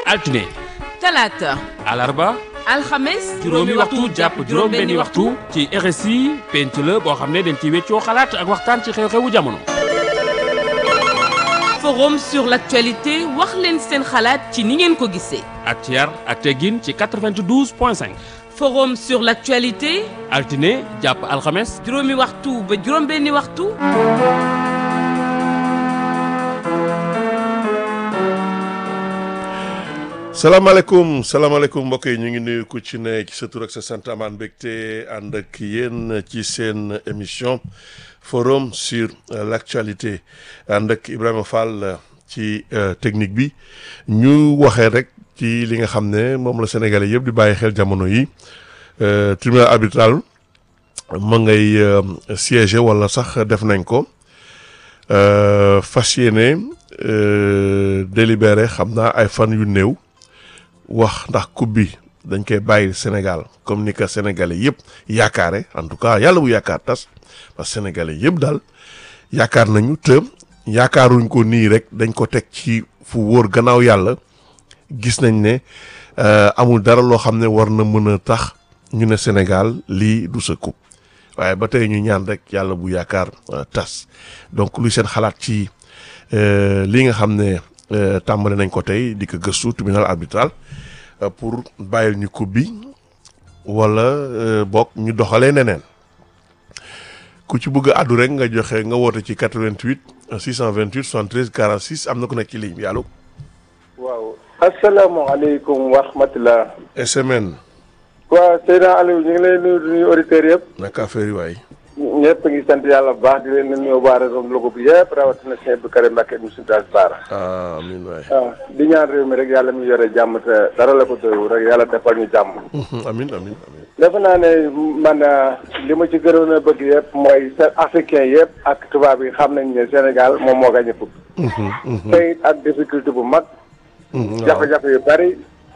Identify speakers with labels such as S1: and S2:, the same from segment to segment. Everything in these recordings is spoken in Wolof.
S1: altine
S2: talaata
S1: alarba
S2: alxames
S1: juróomi waxtu jàpp juróom benni waxtu ci RSI penc la boo xam ne dañ ci weccoo xalaat ak waxtaan ci xew-xewu jamono
S2: forum sur l'actualité wax leen seen xalaat ci ni ngeen ko gisee
S1: ak ci yar ak teggin ci 92 point 5
S2: forum sur l'actualité
S1: altine jàpp alxames
S2: juróomi waxtu ba juróom benni waxtu
S3: salaamaaleykum salaamaaleykum mbokk yi ñu ngi nuyu ku ci ne ci sa tur ak sa sant amaan mbégte ànd ak yéen ci seen émission forum sur l'actualité ànd ak Ibrahima Fall ci technique bi ñu waxee rek ci li nga xam ne moom la sénégalais yëpp di bàyyi xel jamono yi tribunal arbitral ma ngay siéger wala sax def nañ ko fas yéene délibéré xam naa ay fan yu néew wax ndax coupe bi dañ koy bàyyi Sénégal comme ni ko sénégalais yëpp yaakaare en tout cas yàlla bu yaakaar tas parce que sénégalais yëpp daal yaakaar nañu te yaakaaruñ ko nii rek dañ ko teg ci fu wóor gannaaw yàlla gis nañ ne amul dara loo xam ne war na mën a tax ñu ne Sénégal lii du sa coupe waaye ba tey ñu ñaan rek yàlla bu yaakaar tas donc luy seen xalaat ci lii nga xam ne tàmbali nañ ko tey di ko gëstu tribunal arbitral pour bàyyil ñu coupe bi wala bokk ñu doxalee neneen ku ci bëgg a àddu rek nga joxe nga woote ci 88 628 73 46 am na ku nekk ci ligne bi allo.
S4: waaw asalaamaaleykum wa rahmatulah.
S3: SMN.
S4: waaw Seydina Aliou ñu ngi lay nuyu di nuyu auditeurs yëpp.
S3: naka affaire yi waay.
S4: ñëpp ngi sant yàlla bu baax di leen nuyu waa réseau Louga bi yëpp rawatina sëñ Abdou Karim Mbacké mu Sinthiou Baara.
S3: ah amiin waay.
S4: waaw di ñaan réew mi rek yàlla mi yore jàmm te dara la ko doyul rek yàlla defal ñu jàmm.
S3: amiin amiin amiin.
S4: defe naa ne man li ma ci gënoon a bëgg yëpp mooy africain yëpp ak tubaab yi xam nañ ne Sénégal moom moo gañ a fukk. tey ak difficulté bu mag. jafe-jafe yu bari.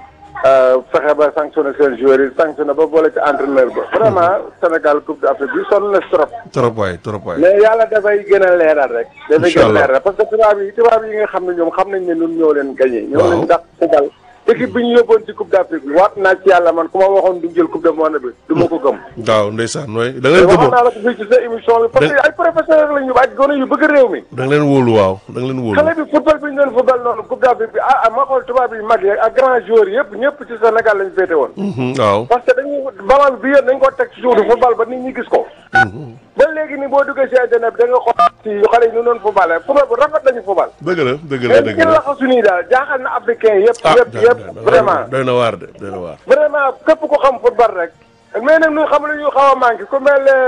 S4: fexe ba sanctionné seen joueurs yi sanctionné ba boole ci entraîneur ba. vraiment Sénégal coupe d'Afrique bi sonn na trop.
S3: trop waay trop waay.
S4: mais yàlla dafay gën a leeral rek. dafay gën a
S3: allah
S4: leeral parce que tubaab yi tubaab yi nga xam ne ñoom xam nañ ne ñun ñoo leen gagné. ñoo leen dàq football. équipe bi ñu yóbboon ci coupe d'Afrique bi waat naa ci yàlla man ku ma waxoon du jël coupe du monde bi du ma ko gëm.
S3: waaw ndeysaan nooy da nga
S4: te
S3: leen
S4: waxoon
S3: gëmoon
S4: naa la ko fii ci sa émission bi. parce que ay professeurs la ñu ak gone yu bëgg réew mi.
S3: da nga leen wóolu waaw da nga leen wóolu.
S4: xale bi football bi ñu doon football noonu coupe d'Afrique bi ah ah ma xool tubaab yi mag yi ak grand joueurs yëpp ñëpp ci Sénégal lañu féete woon.
S3: Mhm, waaw.
S4: parce que dañuy ballon bi yéen dañ ko teg ci suuf di football ba nit ñi gis ko. ba léegi ni boo duggee si internet bi da nga xool ci xale yi ñu doon football football bu rafet lañu football.
S3: dëgg la dëgg la
S4: mais
S3: dëgg
S4: ci
S3: la.
S4: laxasu nii daal jaaxal na africain yëpp.
S3: ah
S4: yëpp yëpp vraiment.
S3: doy na waar de doy na waar.
S4: vraiment képp ko xam football rek. mais nag ñu xam lu ñu xaw a manqué ku mel ne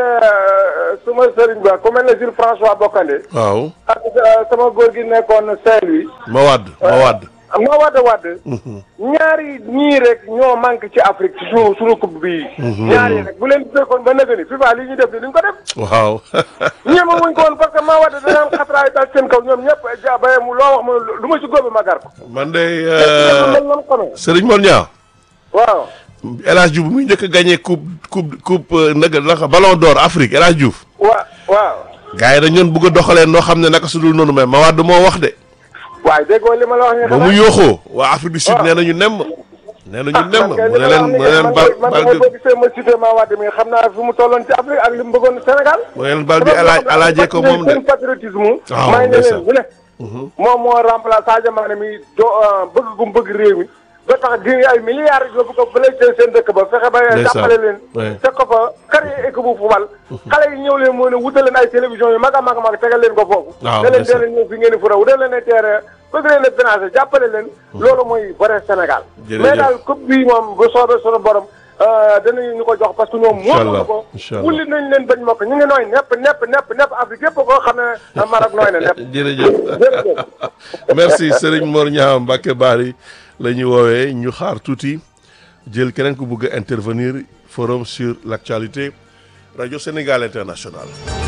S4: suma sëriñ ba ku mel ne Jules François Bocandé.
S3: waaw.
S4: ak sama góor gi nekkoon Saint-Louis.
S3: ma wadd ma wadd.
S4: ma wadd wadd. ñaari ñii rek ñoo manqué ci Afrique ci suñu suñu coupe bii. ñaari rek bu leen fekkoon ba nëgë ni FIFA li ñu def ni duñ ko def.
S3: waaw.
S4: ñeema wuñ ko woon parce que maa wadd danaan xatraay dal seen kaw ñoom ñëpp ja ba mu loo wax ma lu ma si góobe ma gar ko.
S3: man de
S4: man man xamee.
S3: Serigne Mor Niang.
S4: waaw.
S3: El Hadj Diouf muy njëkk a gagné coupe coupe coupe naka naka ballon d'or Afrique El Hadj Diouf.
S4: wa waaw.
S3: gars yi dañu doon bëgg a doxalee noo xam ne naka su dul noonu mais ma wadd moo wax de.
S4: waaye déggoo li ma la wax ñu
S3: ba mu yooxoo waa Afrique du Sud nee nañu nemm. nee nañu nemm mu ne leen mu ne leen bal
S4: man
S3: bal
S4: man
S3: bi
S4: boo gisee ma cité maa wadd mi xam naa fi mu tolloon ci Afrique ak li mu bëggoon Sénégal.
S3: mu ne leen bal bi alaaj alaajee ko moom de.
S4: seen patriotisme.
S3: waaw
S4: may ne
S3: ndeysaan.
S4: leen bu ne. moom moo remplacé Sadio Mané mi do bëgg gum bëgg réew mi. ba tax di ay milliards yóbbu ko bële seen dëkk ba fexe ba
S3: Ndeysaan.
S4: jàppale leen.
S3: Ouais.
S4: teg ko fa créer équipe bu football. xale yi ñëw leen moo ne wutal leen ay télévision yu mag a mag a mag tegal leen ko foofu.
S3: waaw
S4: ne leen
S3: ndeysaan.
S4: dee leen ñëw fi ngeen di fu raw dee leen ne teere bëgg leen a financé jàppale leen. loolu mooy vrai Sénégal.
S3: Jërëjëf.
S4: mais daal coupe bi moom bu soobee sunu borom danañu ñu ko jox parce que ñoom.
S3: Inch'Allah,
S4: moom ko
S3: Inch'Allah.
S4: wulli nañ leen bañ mokk ñu ngi nooy nepp nepp nepp nepp Afrique yëpp koo xam ne Maroc nooy na nepp.
S3: jërëjëf
S4: jërëjëf.
S3: merci Serigne Mor Niang Mbacke Bari la ñu woowee ñu xaar tuuti jël keneen ku bëgg a intervenir forum sur l'actualité radio Sénégal international